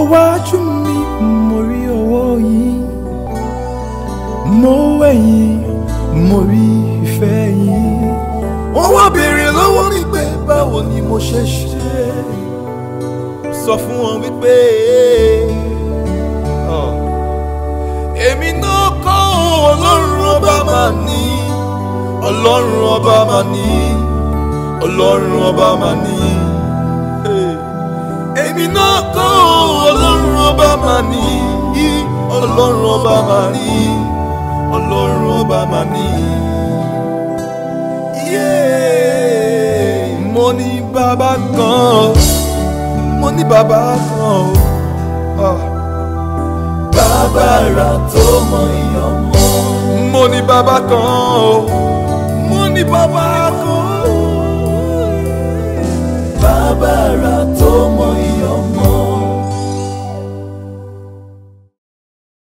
wájú mi mo rí ọwọ́ yín mo wẹ̀yìn mo rí ìfẹ́ yín. wọ́n wá béèrè lọ́wọ́ mi pé báwo ni mo ṣe ṣe sọ fún wọn wípé ọ̀, èmi náà kọ́ ọlọ́run ọba máa ní ọlọ́run ọba máa ní ọlọ́run ọba máa ní. Hey èmi náà kọ́ ọlọ́run ọba máa ní ọlọ́run ọba máa ní ọlọ́run ọba máa ní. Yeah. mo ní bàbá kan mo ní bàbá kan o. Ah. bàbá rà tó mọ ìyàn mọ́. mo ní bàbá kan o mo ní bàbá kan o. bàbá rà tó.